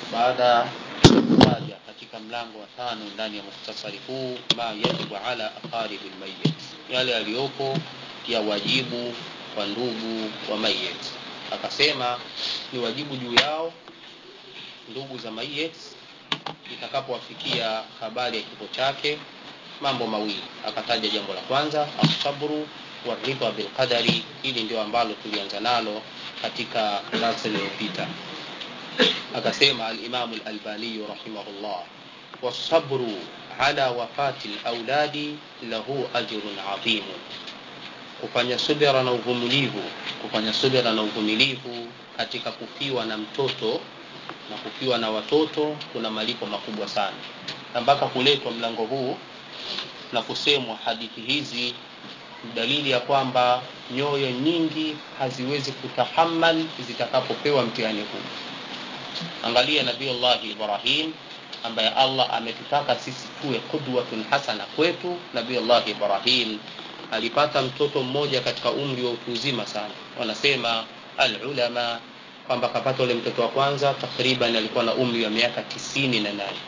baada ya kutaja katika mlango wa tano ndani ya muhtasari huu ma yajibu ala aqaribi lmayit yale yaliyopo ya wajibu wa ndugu wa mayit akasema ni wajibu juu yao ndugu za mayit itakapowafikia habari ya kifo chake mambo mawili akataja jambo la kwanza asabru waridha bilqadari hili ndio ambalo tulianza nalo katika darasa iliyopita akasema alimamu lalbaniyu rahimahullah wasabru ala wafati lauladi lahu ajrun adhimu kufanya subira na uvumilivu kufanya subira na uvumilivu katika kufiwa na mtoto na kufiwa na watoto kuna malipo makubwa sana na mpaka kuletwa mlango huu na kusemwa hadithi hizi dalili ya kwamba nyoyo nyingi haziwezi kutahamal zitakapopewa mtihani huu angalia nabiullahi ibrahim ambaye allah ametutaka sisi tuwe qudwatun hasana kwetu nabiullahi ibrahim alipata mtoto mmoja katika umri wa utu uzima sana wanasema alulama kwamba akapata ule mtoto wa kwanza takriban alikuwa na umri wa miaka tisini na nane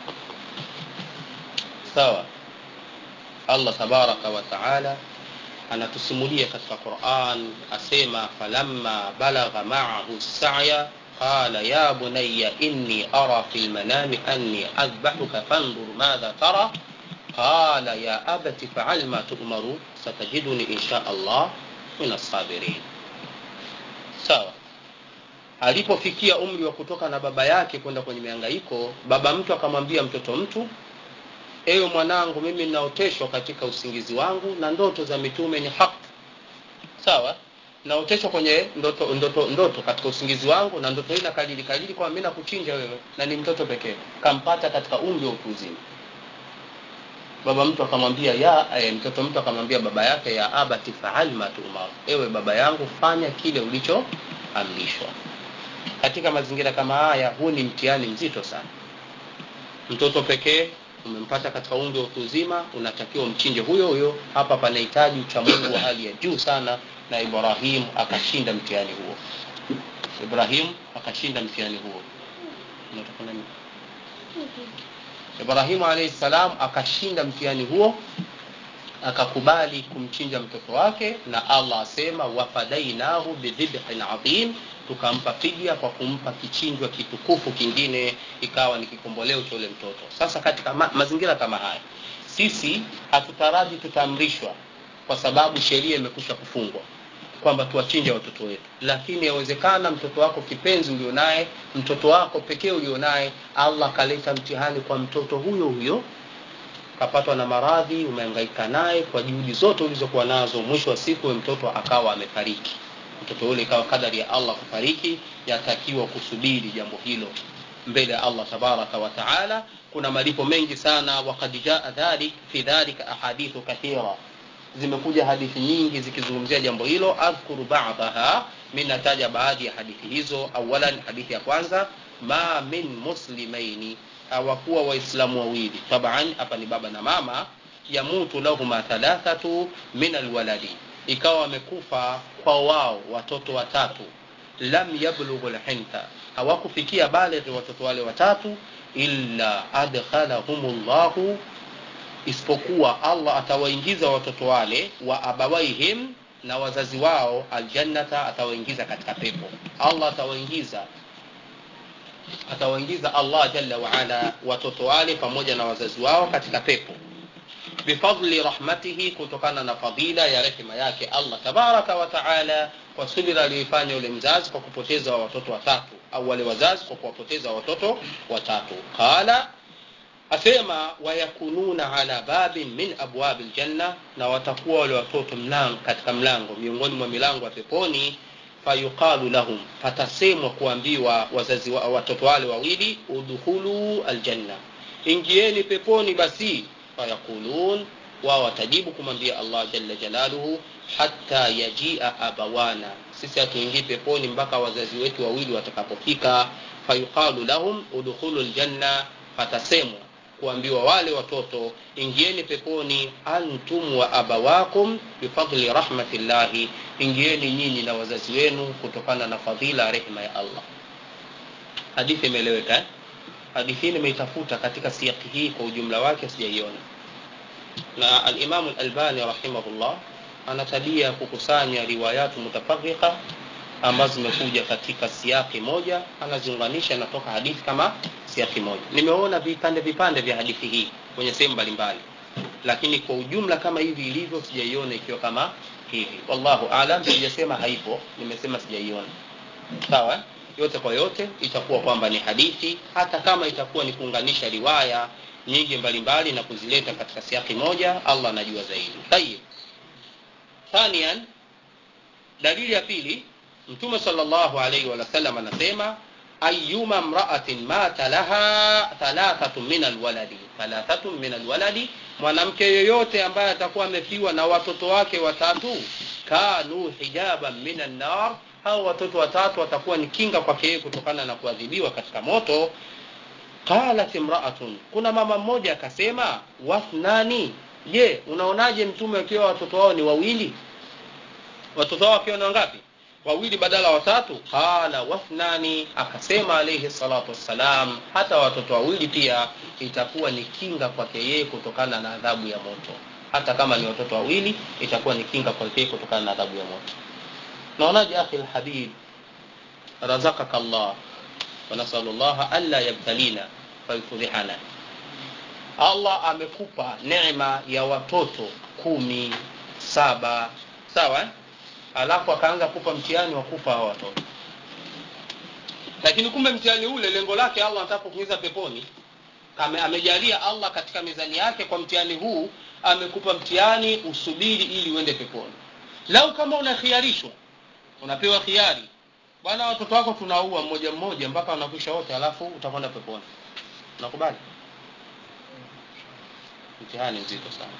sawa allah tabaraka wa taala anatusimulia katika quran asema falamma balagha maahu saya qala ya bunaya inni ara fi lmanami anni adbahuka fandur madha tara qala ya abati faal ma tumaru satajiduni insha allah min assabirin sawa alipofikia umri wa kutoka na baba yake kwenda kwenye miangaiko baba mtu akamwambia mtoto mtu ewe mwanangu mimi ninaoteshwa katika usingizi wangu na ndoto za mitume ni haki sawa naoteshwa kwenye ndoto, ndoto ndoto katika usingizi wangu na ndoto hii nakalili kalili kwamba mi nakuchinja wewe na ni mtoto pekee kampata katika umri wa utu uzima baba mtu akamwambia ya eh, mtoto mtu akamwambia baba yake ya abati faal ma tuumar ewe baba yangu fanya kile ulichoamrishwa katika mazingira kama haya huu ni mtihani mzito sana mtoto pekee umempata katika umri wa utu uzima unatakiwa mchinje huyo huyo hapa panahitaji uchamungu wa hali ya juu sana na ibrahim akashinda mtihani huo ibrahim akashinda mtihani huo ibrahimu alaihi salam akashinda mtihani huo akakubali kumchinja mtoto wake na allah asema wafadainahu bidhibhin adhim tukampa fidia kwa kumpa kichinjwa kitukufu kingine ikawa ni kikomboleo cha ule mtoto sasa katika ma- mazingira kama haya sisi hatutaraji tutaamrishwa kwa sababu sheria imekusha kufungwa kwamba tuwachinje watoto wetu lakini yawezekana mtoto wako kipenzi ulionaye mtoto wako pekee ulionaye allah kaleta mtihani kwa mtoto huyo huyo kapatwa na maradhi umehangaika naye kwa juhudi zote ulizokuwa nazo mwisho wa siku mtoto akawa amefariki mtoto yule ikawa kadari ya allah kufariki yatakiwa kusubiri jambo hilo mbele ya allah tabaraka wa taala kuna malipo mengi sana wakad jaa dhalik fi dhalika ahadithu kathira zimekuja hadithi nyingi zikizungumzia jambo hilo adhkuru badaha mi nataja baadhi ya hadithi hizo awalan hadithi ya kwanza ma min muslimaini hawakuwa waislamu wawili taban hapa ni baba na mama yamutu lahuma thalathatu min alwaladi ikawa wamekufa kwa wao watoto watatu lam yablughu lhinta hawakufikia balighi watoto wale watatu illa adkhalahum llahu isipokuwa allah atawaingiza watoto wale wa abawaihim na wazazi wao aljannata atawaingiza katika pepo allah atawaingiza atawaingiza allah jalla waala watoto wale pamoja na wazazi wao katika pepo bifadli rahmatihi kutokana na fadila ya rehema yake allah tabaraka wa taala kwa subira aliyoifanya yule mzazi kwa kupoteza watoto watatu au wale wazazi kwa kuwapoteza watoto watatu qala asema wayakununa ala babin min abwabi ljanna na watakuwa wale watoto mlango katika mlango miongoni mwa milango ya peponi fayuqalu lahum patasemwa kuambiwa wazazi wa, watoto wale wawili udkhulu aljanna ingieni peponi basi fayaqulun wao watajibu kumwambia allah jalla jalaluhu hata yajia abawana sisi hatuingii peponi mpaka wazazi wetu wawili watakapofika fayuqalu lahum udkhulu ljanna patasemwa kuambiwa wale watoto ingieni peponi antum wa abawakum bifadli rahmatillahi ingieni nyinyi na wazazi wenu kutokana na fadhila rehma ya allah hadithi imeeleweka eh? hadithi hii nimeitafuta katika siaki hii kwa ujumla wake sijaiona na alimamu lalbani rahimahullah ana tabia ya kukusanya riwayatu mutafarika ambazo zimekuja katika siaki moja anaziunganisha natoka hadithi kama siaki moja nimeona vipande vipande vya hadithi hii kwenye sehemu mbalimbali lakini kwa ujumla kama hivi ilivyo sijaiona ikiwa kama hivi wallahu alam sijasema haipo nimesema sijaiona sawa yote kwa yote itakuwa kwamba ni hadithi hata kama itakuwa ni kuunganisha riwaya nyingi mbalimbali na kuzileta katika siaki moja allah anajua zaidi tayib thanian dalili ya pili mtume salllahu alaihi wasallam anasema ayuma mraatin mata laha thalathatun min alwaladi thalathatun min alwaladi mwanamke yoyote ambaye atakuwa amefiwa na watoto wake watatu kanu hijaban min annar hao watoto watatu watakuwa ni kinga kwake yeye kutokana na kuadhibiwa katika moto qalat imraatun kuna mama mmoja akasema wathnani je unaonaje mtume akiwa watoto wao ni wawili watoto wao wakiwa ni wangapi wawili badala watatu qala wathnani akasema alayhi salatu wassalam hata watoto wawili pia itakuwa ni kinga kwake yeye kutokana na adhabu ya moto hata kama ni watoto wawili itakuwa ni kinga kwake yeye kutokana na adhabu ya moto naonaje akhi lhabib razakaka allah wanasalu llaha anla yabtalina fayufudhihana allah amekupa neema ya watoto kumi saba sawa eh? alafu akaanza kupa mtihani wa kufa hao watoto lakini kumbe mtihani ule lengo lake allah anataka kuingiza peponi Ame, amejalia allah katika mizani yake kwa mtihani huu amekupa mtihani usubiri ili uende peponi lau kama unakhiarishwa unapewa khiari bwana watoto wako tunaua mmoja mmoja mpaka wanakwisha wote alafu utakwenda peponi unakubali mtihani mzito sana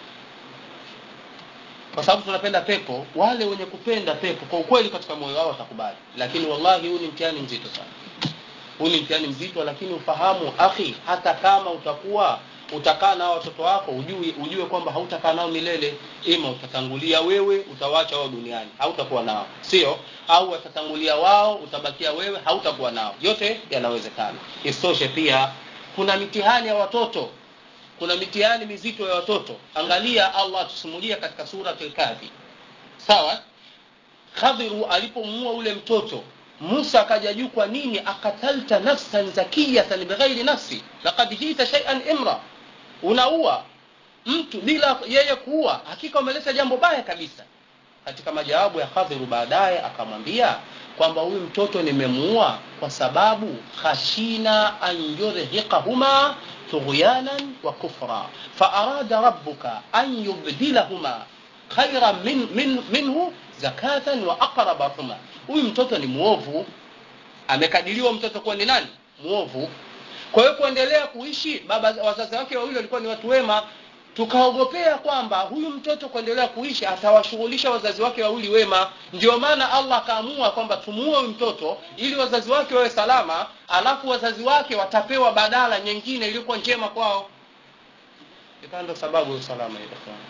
kwa sababu tunapenda pepo wale wenye kupenda pepo kwa ukweli katika moyo wao watakubali lakini wallahi huu ni mtihani mzito sana huu ni mtihani mzito lakini ufahamu akhi hata kama utakuwa utakaa nao watoto wako ujue, ujue kwamba hautakaa nao milele ima utatangulia wewe utawacha wao duniani hautakuwa nao sio au watatangulia wao utabakia wewe hautakuwa nao yote yanawezekana isitoshe pia kuna mitihani ya watoto kuna mitihani mizito ya watoto angalia allah atusimulia katika surat lkafi sawa khadhiru alipomuua ule mtoto musa akaja juu kwa nini akatalta nafsan zakiyatan bighairi nafsi lakad jita shaian imra unaua mtu bila yeye kuua hakika umeleta jambo baya kabisa katika majawabu ya khadhiru baadaye akamwambia kwamba huyu mtoto nimemuua kwa sababu khashina an yurhiqahuma tughyanan wa kufra faarada rabbuka an yubdilahuma khairan min, min, minhu zakatan wa aqraba huma huyu mtoto ni mwovu amekadiriwa mtoto kuwa ni nani mwovu kwa hiyo kuendelea kuishi baba wazazi wake wawili walikuwa ni watu wema tukaogopea kwamba huyu mtoto kuendelea kuishi atawashughulisha wazazi wake wawili wema ndio maana allah akaamua kwamba tumuue huyu mtoto ili wazazi wake wawe salama alafu wazazi wake watapewa badala nyingine iliyokuwa njema kwao ikawa ndo sababu ya usalama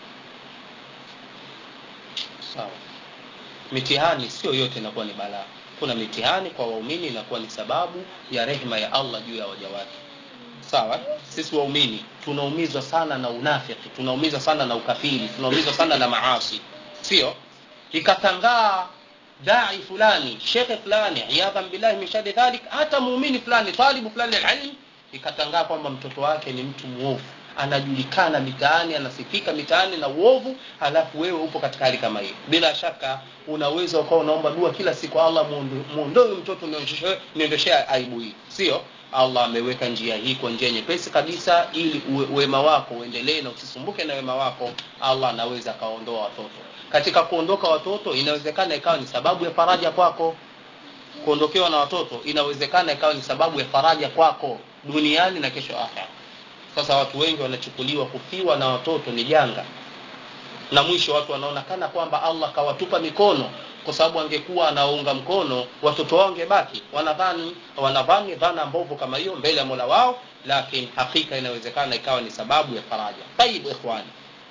sawa mitihani sio yote inakuwa ni balaa kuna mitihani kwa waumini inakuwa ni sababu ya rehma ya allah juu ya waja wake sawa sisi waumini tunaumizwa sana na unafiki tunaumizwa sana na ukafiri tunaumizwa sana na maasi sio ikatangaa dai fulani shekhe fulani iyadhan billahi min shari dhalik hata muumini fulani talibu fulani alilm ikatangaa kwamba mtoto wake ni mtu mwovu anajulikana mitaani anasifika mitaani na uovu halafu wewe upo katika hali kama hiyo bila shaka unaweza ukawa unaomba dua kila siku allah muondoe mtoto niondoshe aibu hii sio allah ameweka njia hii kwa njia nyepesi kabisa ili uwe, wema wako uendelee na usisumbuke na wema wako allah anaweza akaondoa watoto katika kuondoka watoto inawezekana ikawa ni sababu ya faraja kwako kuondokewa na watoto inawezekana ikawa ni sababu ya faraja kwako duniani na kesho akhera sasa watu wengi wanachukuliwa kufiwa na watoto ni janga na mwisho watu wanaona kana kwamba allah kawatupa mikono kwa sababu angekuwa anaunga mkono watoto wao wangebaki wanadhani wanadhani dhana mbovu kama hiyo mbele ya mola wao lakini hakika inawezekana ikawa ni sababu ya faraja tayib ikhwani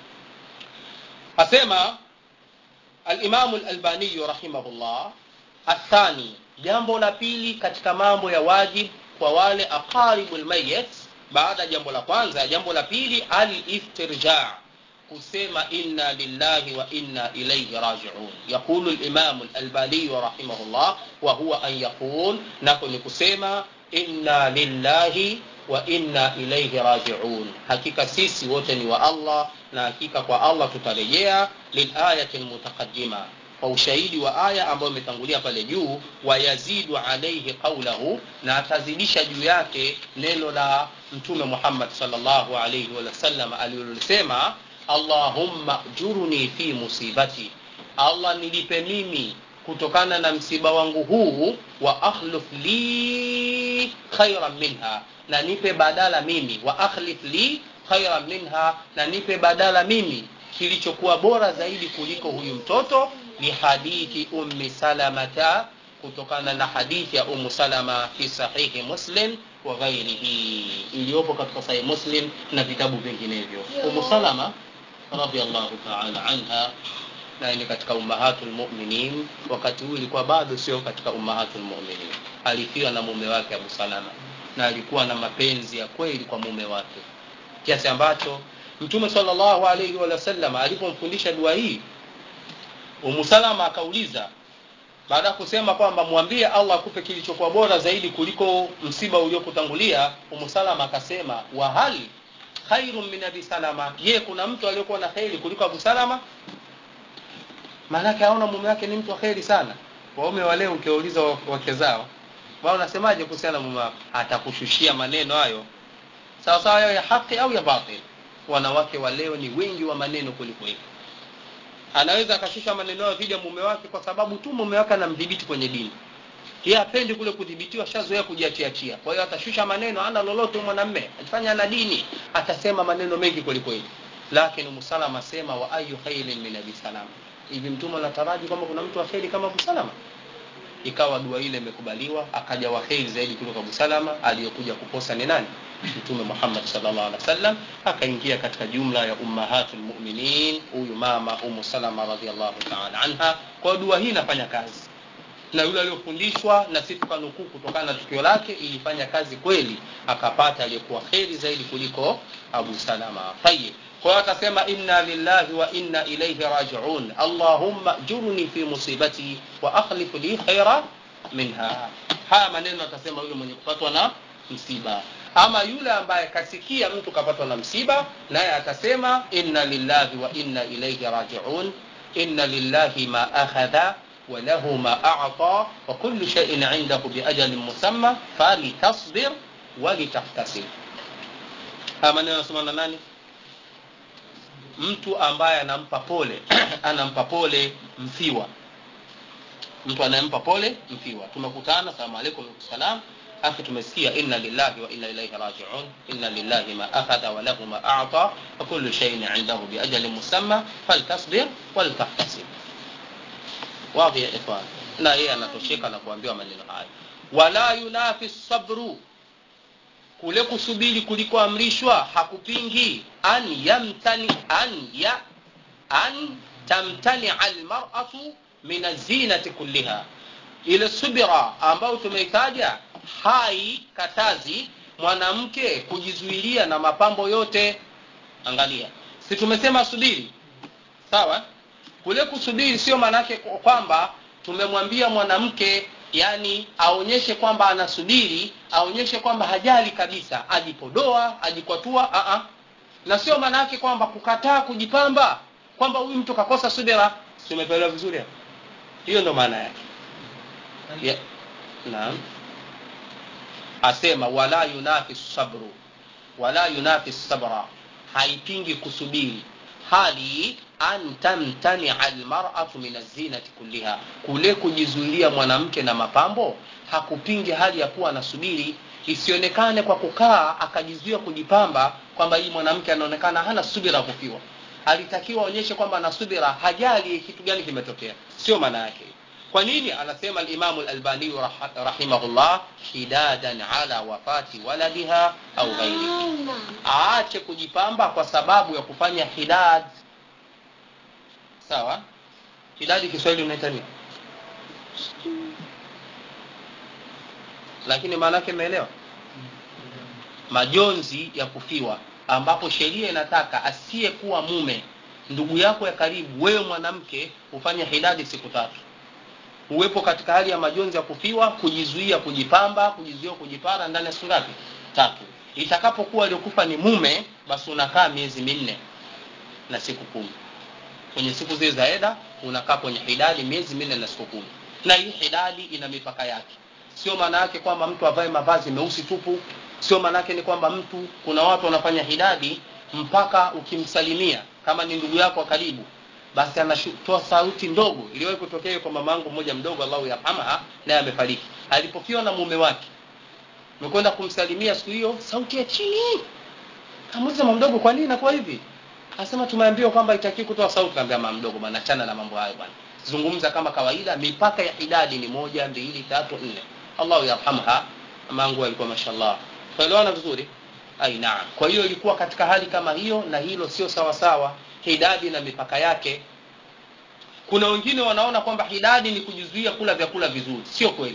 asema alimamu lalbaniyu rahimahullah athani jambo la pili katika mambo ya wajib kwa wale aqaribu lmayit baada ya jambo la kwanza jambo la pili aliftirja kusema inna lillahi wa inna ilaihi rajiun yaqulu limamu lalbaniyu rahimahullah wa huwa an yaqul nako ni kusema inna lillahi wa inna ilaihi rajiun hakika sisi wote ni wa allah na hakika kwa allah tutarejea lilayati lmutaqadima kwa ushahidi wa aya ambayo imetangulia pale juu wayazidu alaihi qaulahu na atazidisha juu yake neno la mtume muhammad salllahu alaihi wasallam alilolisema allahumma jurni fi musibati allah nilipe mimi kutokana na msiba wangu huu wa akhlif li khairan minha na nipe badala mimi wa akhlif li khairan minha na nipe badala mimi kilichokuwa bora zaidi kuliko huyu mtoto lihadithi ummi salamata kutokana na hadithi ya umu salama fi sahihi muslim wa ghairihi iliyopo katika sahihi muslim na vitabu vinginevyo umu salama radiallahu taala anha naye ni katika ummahatul mu'minin wakati huu ilikuwa bado sio katika ummahatul mu'minin alifiwa na mume wake abu salama na alikuwa na mapenzi ya kweli kwa mume wake kiasi ambacho mtume sallallahu alaihi wasallam alipomfundisha dua hii umu salama akauliza baada ya kusema kwamba mwambie allah akupe kilichokuwa bora zaidi kuliko msiba uliokutangulia umu salama akasema wahal khairun min abi salama je kuna mtu aliyokuwa na kheri kuliko abu salama maanake aona mume wake ni mtu wa kheri sana waume wa leo ukiwauliza wake zao wao unasemaje kuhusiana na mume wako atakushushia maneno hayo sawa sawa yao ya haki au ya batil wanawake wa leo ni wengi wa maneno kuliko hivyo anaweza akashusha maneno hayo dhidi ya mume wake kwa sababu tu mume wake anamdhibiti kwenye dini yeye apendi kule kudhibitiwa shazoea kujiachiachia kwa hiyo atashusha maneno ana lolote mwanamme akifanya na dini atasema maneno mengi kwelikweli lakini musalama asema wa ayu khairin min abi salama hivi mtume anataraji kwamba kuna mtu wa kheri kama abu salama ikawa dua ile imekubaliwa akaja wa kheri zaidi kuliko abu salama aliyokuja kuposa ni nani mtume muhammad salllah alih wasallam akaingia katika jumla ya ummahatu lmuminin huyu mama umu salama radiallahu taala anha kwa dua hii inafanya kazi na yule aliyofundishwa na si tukanukuu kutokana na tukio lake ilifanya kazi kweli akapata aliyekuwa kheri zaidi kuliko abu salama tayib kwa hiyo akasema inna lillahi wa inna ilaihi rajiun allahumma jurni fi musibati wa akhlif li khaira minha haya maneno atasema yule mwenye kupatwa na msiba ama yule ambaye kasikia mtu kapatwa na msiba naye atasema inna lillahi wa inna ilaihi rajiun inna lillahi ma akhadha وله ما أعطى وكل شيء عنده بأجل مسمى فلتصبر ولتحتسب ama neno nasema na nani mtu ambaye anampa pole anampa pole mfiwa mtu anayempa pole mfiwa tumekutana salamu alaikum salam akhi tumesikia inna lillahi wa inna ilaihi rajiun inna lillahi ma akhadha wa lahu ma a'ta wa kullu shay'in 'indahu bi ajalin musamma faltasbir waltahtasib wadhi ya ikhwan na yeye anatosheka na kuambiwa maneno haya wala yunafi sabru kule kusubiri kulikoamrishwa hakupingi an yamtani an ya an tamtani almar'atu min azinati kulliha ile subira ambayo tumeitaja hai katazi mwanamke kujizuilia na mapambo yote angalia si tumesema subiri sawa kule kusubiri sio maanake kwamba tumemwambia mwanamke yani aonyeshe kwamba anasubiri aonyeshe kwamba hajali kabisa ajipodoa ajikwatua a a na sio maana yake kwamba kukataa kujipamba kwamba huyu mtu kakosa subira tumepelewa vizuri hapo hiyo ndo maana yake yeah. naam asema wala yunafi sabru wala yunafi sabra haipingi kusubiri hali an tamtania almar'atu min azinati kulliha kule kujizuilia mwanamke na mapambo hakupingi hali ya kuwa anasubiri isionekane kwa kukaa akajizuia kujipamba kwamba hii mwanamke anaonekana hana subira kufiwa alitakiwa aonyeshe kwamba ana subira hajali kitu gani kimetokea sio maana yake kwa nini anasema alimamu lalbaniyu rahimahullah hidadan ala wafati waladiha au ghairi aache kujipamba kwa sababu ya kufanya hidad sawa hidadi kiswahili unaita nini lakini maana yake imeelewa majonzi ya kufiwa ambapo sheria inataka asiyekuwa mume ndugu yako ya karibu wewe mwanamke ufanye hidadi siku tatu uwepo katika hali ya majonzi ya kufiwa kujizuia kujipamba kujizuia kujipara ndani ya siku ngapi tatu itakapokuwa aliokufa ni mume basi unakaa miezi minne na siku kumi kwenye siku zile za eda unakaa kwenye hidadi miezi minne na siku kumi na hii hidadi ina mipaka yake sio maana yake kwamba mtu avae mavazi meusi tupu sio maana yake ni kwamba mtu kuna watu wanafanya hidadi mpaka ukimsalimia kama ni ndugu yako wa karibu basi anatoa sauti ndogo iliwahi kutokea kwa mama yangu mmoja mdogo Allahu yarhamha naye amefariki alipofiwa na mume wake mekwenda kumsalimia siku hiyo sauti ya chini kamuuliza mama mdogo kwa nini inakuwa hivi asema tumeambiwa kwamba itaki kutoa sauti kaambia mama mdogo bwana achana na mambo hayo bwana zungumza kama kawaida mipaka ya idadi ni moja mbili tatu nne Allahu yarhamha mangu alikuwa mashallah tuelewana vizuri ai naam kwa hiyo ilikuwa katika hali kama hiyo na hilo sio sawa sawa hidadi na mipaka yake kuna wengine wanaona kwamba hidadi ni kujizuia kula vyakula vizuri sio kweli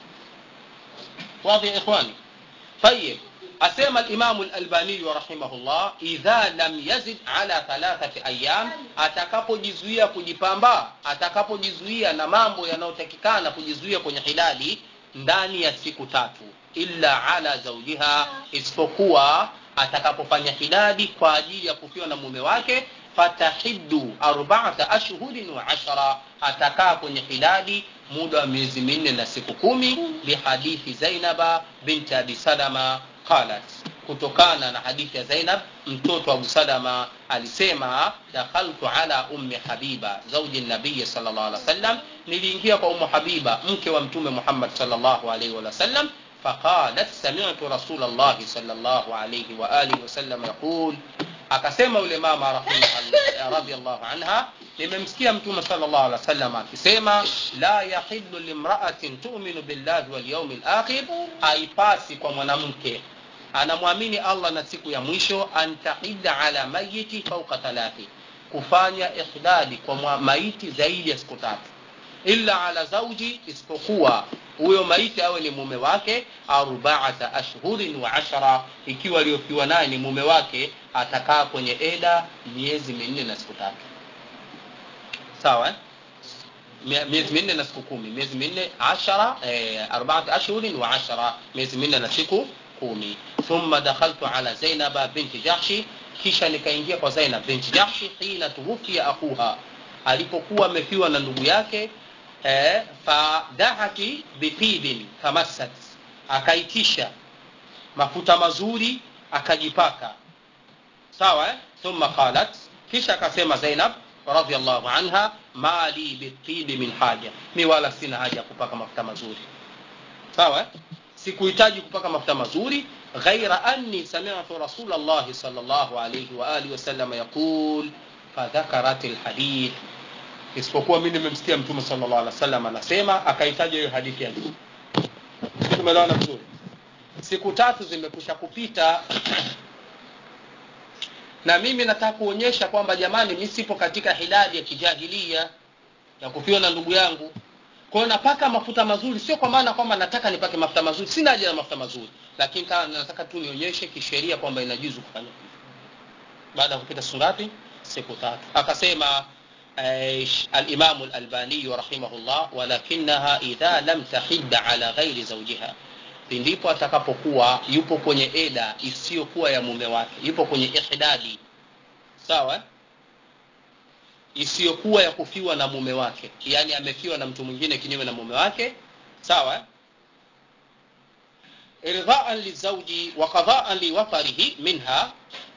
واضح يا اخواني طيب asema al-Imam al-Albani rahimahullah idha lam yazid ala thalathati ayyam atakapojizuia kujipamba atakapojizuia na mambo yanayotakikana kujizuia kwenye hilali ndani ya siku tatu illa ala zawjiha isipokuwa atakapofanya hilali kwa ajili ya kufiwa na mume wake fatahiddu arba'ata ashhurin wa ashara atakaa kwenye hilali muda wa miezi minne na siku kumi lihadithi Zainaba binti Abi Salama qalat kutokana na hadithi ya Zainab mtoto wa Abu Salama alisema dakhaltu ala ummi Habiba zauji nabii sallallahu alaihi wasallam niliingia kwa ummu Habiba mke wa mtume Muhammad sallallahu alaihi wasallam فقالت سمعت رسول الله صلى الله عليه وآله وسلم يقول akasema yule mama radhiallahu anha nimemsikia mtume sallallahu alaihi wasallam akisema la yahillu limra'atin tu'minu billahi wal yawmil akhir haipasi kwa mwanamke anamwamini Allah na siku ya mwisho antahidda ala mayiti fawqa thalathi kufanya ihdadi kwa maiti zaidi ya siku tatu illa ala zauji isipokuwa huyo maiti awe ni mume wake arbaata ashhurin wa ashara ikiwa aliyofiwa naye ni mume wake atakaa kwenye eda miezi minne na siku tatu sawa eh? miezi minne na siku kumi miezi minne ashara eh, arbaata ashhurin wa ashara miezi minne na siku kumi thumma dakhaltu ala zainaba binti jahshi kisha nikaingia kwa zainab binti jahshi hina tuwufia akuha alipokuwa amefiwa na ndugu yake eh, fadahati bitibin tamassat akaitisha mafuta mazuri akajipaka sawa eh? thumma qalat kisha akasema Zainab radhiallahu anha mali bitibi min haja mi wala sina haja ya kupaka mafuta mazuri sawa eh? sikuhitaji kupaka mafuta mazuri ghaira anni sami'tu rasulullah sallallahu alayhi wa alihi wasallam yaqul fadhakarat alhadith isipokuwa mimi nimemsikia mtume sallallahu alaihi wasallam anasema akaitaja hiyo hadithi ya juu tumeelewana vizuri siku tatu zimekusha kupita na mimi nataka kuonyesha kwamba jamani mimi sipo katika hilali ya kijahilia ya kufiwa na ndugu yangu kwa hiyo napaka mafuta mazuri sio kwa maana kwamba nataka nipake mafuta mazuri sina haja na mafuta mazuri lakini kama nataka tu nionyeshe kisheria kwamba inajuzu kufanya hivyo baada ya kupita siku ngapi siku tatu akasema الإمام الألباني رحمه الله ولكنها إذا لم تحد على غير زوجها ndipo atakapokuwa yupo kwenye eda isiyokuwa ya mume wake yupo kwenye ihdadi sawa isiyokuwa ya kufiwa na mume wake yani amefiwa na mtu mwingine kinyume na mume wake sawa irdhaan lizauji wa qadaan liwatarihi minha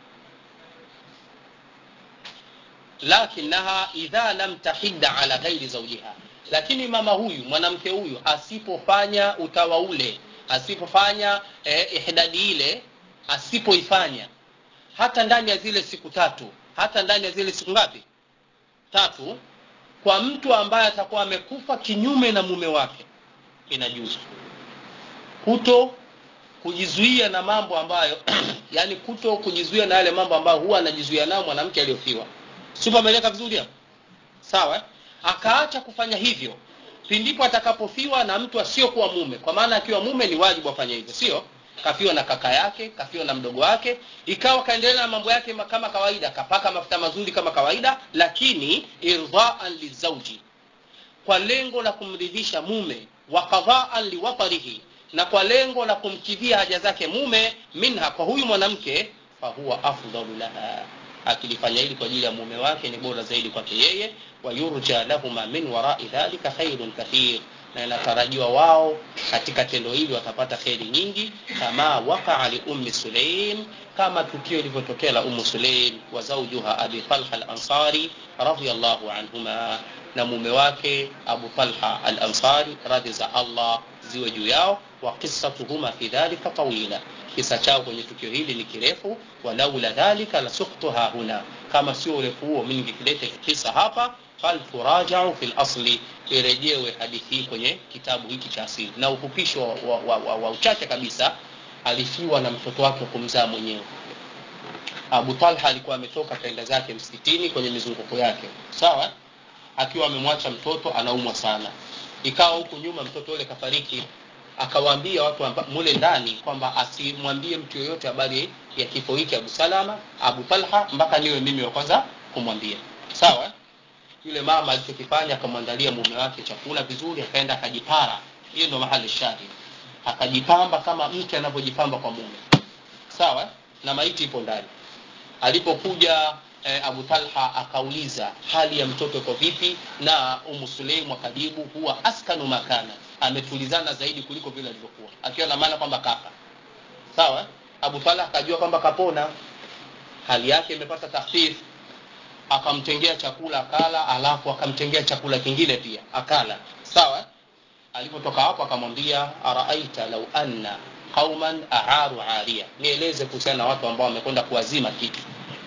lakinaha idha lam tahidda ala ghairi zawjiha lakini mama huyu mwanamke huyu asipofanya utawa ule asipofanya eh, ihdadi ile asipoifanya hata ndani ya zile siku tatu hata ndani ya zile siku ngapi tatu kwa mtu ambaye atakuwa amekufa kinyume na mume wake inajuzu kuto kujizuia na mambo ambayo yani kuto kujizuia na yale mambo ambayo huwa anajizuia nayo mwanamke aliyofiwa sio ameeleka vizuri hapo sawa akaacha kufanya hivyo pindipo atakapofiwa na mtu asiyokuwa mume kwa maana akiwa mume ni wajibu afanye hivyo sio kafiwa na kaka yake kafiwa na mdogo wake ikawa kaendelea na mambo yake kama kawaida kapaka mafuta mazuri kama kawaida lakini irdhaan lizauji kwa lengo la kumridhisha mume wa qadhaan liwatarihi na kwa lengo la kumkidhia haja zake mume minha kwa huyu mwanamke fahuwa afdalu laha akilifanya hili kwa ajili ya mume wake ni bora zaidi kwake yeye wayurja lahuma min warai dhalika khairun kathir na inatarajiwa wao katika tendo hili watapata kheri nyingi kama wakaa liummi suleim kama tukio lilivyotokea la umu suleim wa zaujuha abi talha alansari radiallahu anhuma na mume wake abu talha alansari radhi za allah ziwe juu yao wa qissatuhuma fi dhalika tawila kisa chao kwenye tukio hili ni kirefu walaula dhalika lasuktuha huna kama sio urefu huo mi ningekileta kisa hapa falturajau fi lasli irejewe hadithi hii kwenye kitabu hiki cha asili na ufupisho wa, wa, wa, wa, wa uchache kabisa alifiwa na mtoto wake wa kumzaa mwenyewe abu talha alikuwa ametoka kaenda zake msikitini kwenye mizunguko yake sawa akiwa amemwacha mtoto anaumwa sana ikawa huku nyuma mtoto yule kafariki akawaambia watu amba, mule ndani kwamba asimwambie mtu yoyote habari ya kifo hiki abu salama abu talha mpaka niwe mimi wa kwanza kumwambia sawa yule mama alichokifanya akamwandalia mume wake chakula vizuri akaenda akajipara hiyo ndo mahali shahid akajipamba kama mke anavyojipamba kwa mume sawa na maiti ipo ndani alipokuja eh, abu talha akauliza hali ya mtoto iko vipi na umu suleimu akajibu huwa askanu makana ametulizana zaidi kuliko vile alivyokuwa akiwa na maana kwamba kafa sawa abu talha akajua kwamba kapona hali yake imepata tahfif akamtengea chakula akala alafu akamtengea chakula kingine pia akala sawa alipotoka hapo akamwambia araaita lau anna qauman aaru aria nieleze kuhusiana na watu ambao wamekwenda kuwazima kitu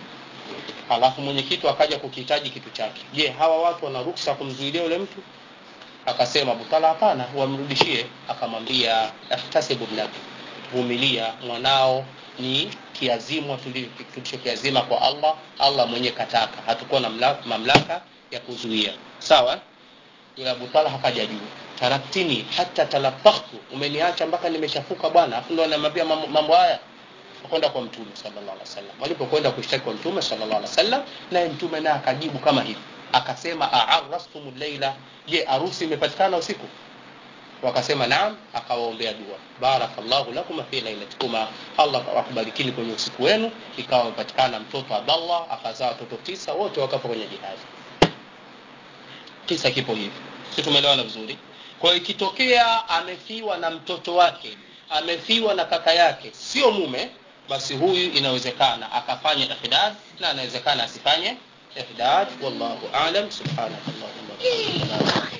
alafu mwenye kitu akaja kukihitaji kitu chake je hawa watu wana ruksa kumzuilia yule mtu akasema butala hapana wamrudishie akamwambia ihtasibu lak vumilia mwanao ni kiazimwa tulichokiazima kwa allah allah mwenye kataka hatukuwa na mamlaka, mamlaka ya kuzuia sawa yule abu talha akaja juu taraktini hata talafakhtu umeniacha mpaka nimechafuka bwana afu ndo anamwambia mambo haya kwenda kwa mtume sallallahu alaihi wasallam walipokwenda kushtaki kwa mtume sallallahu alaihi wasallam naye mtume naye akajibu kama hivi akasema aarastum leila je harusi imepatikana usiku wakasema naam akawaombea dua barakallahu lakuma fi lailatikuma allah akubarikini kwenye usiku wenu ikawa amepatikana mtoto abdallah akazaa watoto tisa wote wakafa kwenye jihadi kisa kipo hivi si tumeelewana vizuri kwa hiyo ikitokea amefiwa na mtoto wake amefiwa na kaka yake sio mume basi huyu inawezekana akafanya ihdad na anawezekana asifanye ihdad wallahu alam subhanakallahumma wa bihamdika